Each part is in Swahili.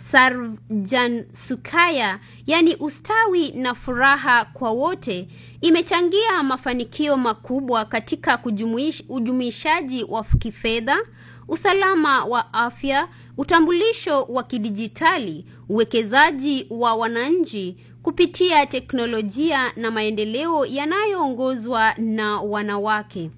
Sarjan Sukaya, yani ustawi na furaha kwa wote, imechangia mafanikio makubwa katika kujumuish, ujumuishaji wa kifedha, usalama wa afya, utambulisho wa kidijitali, uwekezaji wa wananchi kupitia teknolojia na maendeleo yanayoongozwa na wanawake.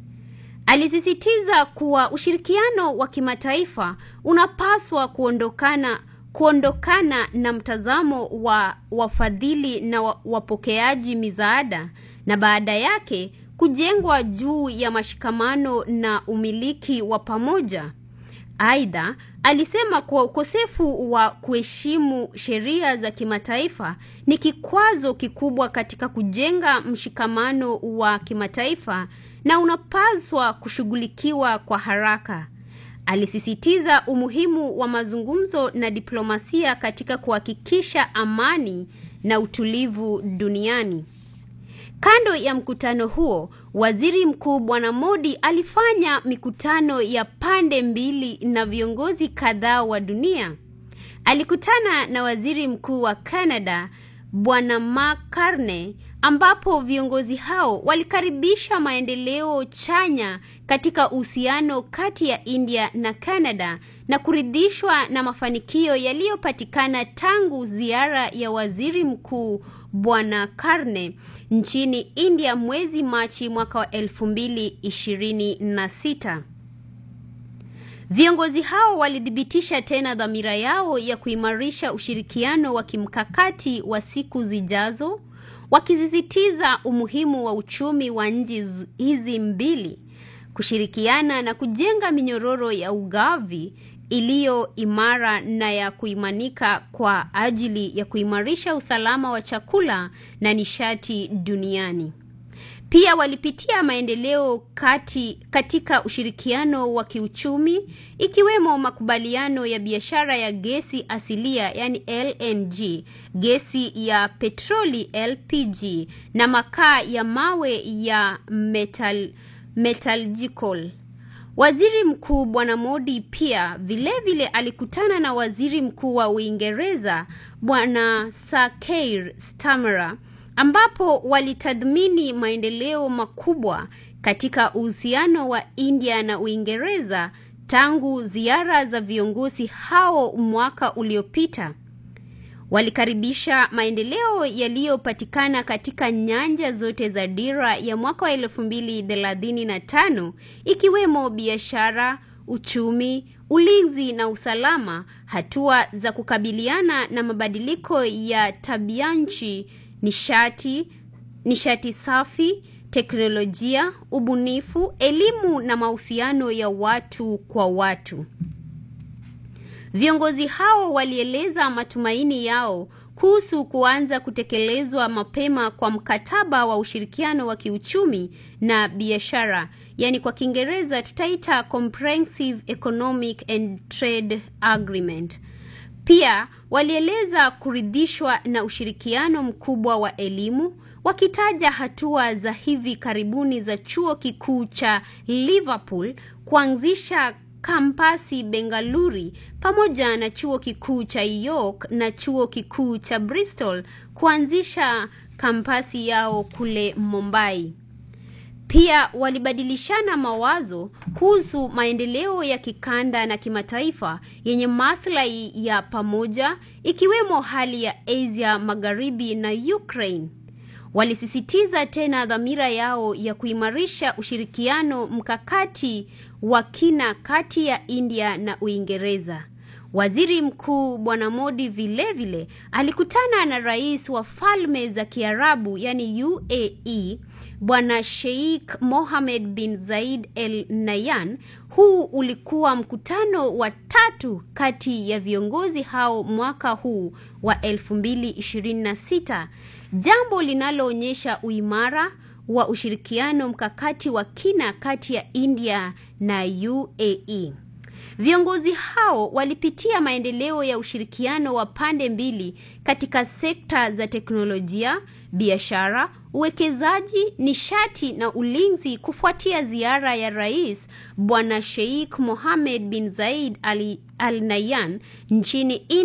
Alisisitiza kuwa ushirikiano wa kimataifa unapaswa kuondokana kuondokana na mtazamo wa wafadhili na wapokeaji misaada na baada yake kujengwa juu ya mashikamano na umiliki wa pamoja. Aidha, alisema kuwa ukosefu wa kuheshimu sheria za kimataifa ni kikwazo kikubwa katika kujenga mshikamano wa kimataifa na unapaswa kushughulikiwa kwa haraka. Alisisitiza umuhimu wa mazungumzo na diplomasia katika kuhakikisha amani na utulivu duniani. Kando ya mkutano huo, Waziri Mkuu Bwana Modi alifanya mikutano ya pande mbili na viongozi kadhaa wa dunia. Alikutana na Waziri Mkuu wa Canada Bwana Mark Carney ambapo viongozi hao walikaribisha maendeleo chanya katika uhusiano kati ya India na Canada na kuridhishwa na mafanikio yaliyopatikana tangu ziara ya Waziri Mkuu Bwana Carney nchini India mwezi Machi mwaka wa elfu mbili ishirini na sita. Viongozi hao walithibitisha tena dhamira yao ya kuimarisha ushirikiano wa kimkakati wa siku zijazo, wakisisitiza umuhimu wa uchumi wa nchi hizi mbili kushirikiana na kujenga minyororo ya ugavi iliyo imara na ya kuimanika kwa ajili ya kuimarisha usalama wa chakula na nishati duniani. Pia walipitia maendeleo kati katika ushirikiano wa kiuchumi ikiwemo makubaliano ya biashara ya gesi asilia yani LNG, gesi ya petroli LPG na makaa ya mawe ya metal, metallurgical. Waziri Mkuu Bwana Modi pia vilevile vile alikutana na Waziri Mkuu wa Uingereza Bwana Sir Keir Starmer ambapo walitathmini maendeleo makubwa katika uhusiano wa India na Uingereza tangu ziara za viongozi hao mwaka uliopita. Walikaribisha maendeleo yaliyopatikana katika nyanja zote za dira ya mwaka wa elfu mbili thelathini na tano ikiwemo biashara, uchumi, ulinzi na usalama, hatua za kukabiliana na mabadiliko ya tabianchi nishati, nishati safi, teknolojia, ubunifu, elimu na mahusiano ya watu kwa watu. Viongozi hao walieleza matumaini yao kuhusu kuanza kutekelezwa mapema kwa mkataba wa ushirikiano wa kiuchumi na biashara, yani kwa Kiingereza tutaita Comprehensive Economic and Trade Agreement. Pia walieleza kuridhishwa na ushirikiano mkubwa wa elimu, wakitaja hatua za hivi karibuni za chuo kikuu cha Liverpool kuanzisha kampasi Bengaluru pamoja na chuo kikuu cha York na chuo kikuu cha Bristol kuanzisha kampasi yao kule Mumbai. Pia walibadilishana mawazo kuhusu maendeleo ya kikanda na kimataifa yenye maslahi ya pamoja ikiwemo hali ya Asia Magharibi na Ukraine. Walisisitiza tena dhamira yao ya kuimarisha ushirikiano mkakati wa kina kati ya India na Uingereza. Waziri Mkuu Bwana Modi vilevile vile, alikutana na rais wa Falme za Kiarabu yani UAE Bwana Sheikh Mohammed bin Zayed Al Nahyan. Huu ulikuwa mkutano wa tatu kati ya viongozi hao mwaka huu wa 2026, jambo linaloonyesha uimara wa ushirikiano mkakati wa kina kati ya India na UAE. Viongozi hao walipitia maendeleo ya ushirikiano wa pande mbili katika sekta za teknolojia, biashara, uwekezaji, nishati na ulinzi kufuatia ziara ya Rais Bwana Sheikh Mohammed bin Zayed Al Nahyan nchini India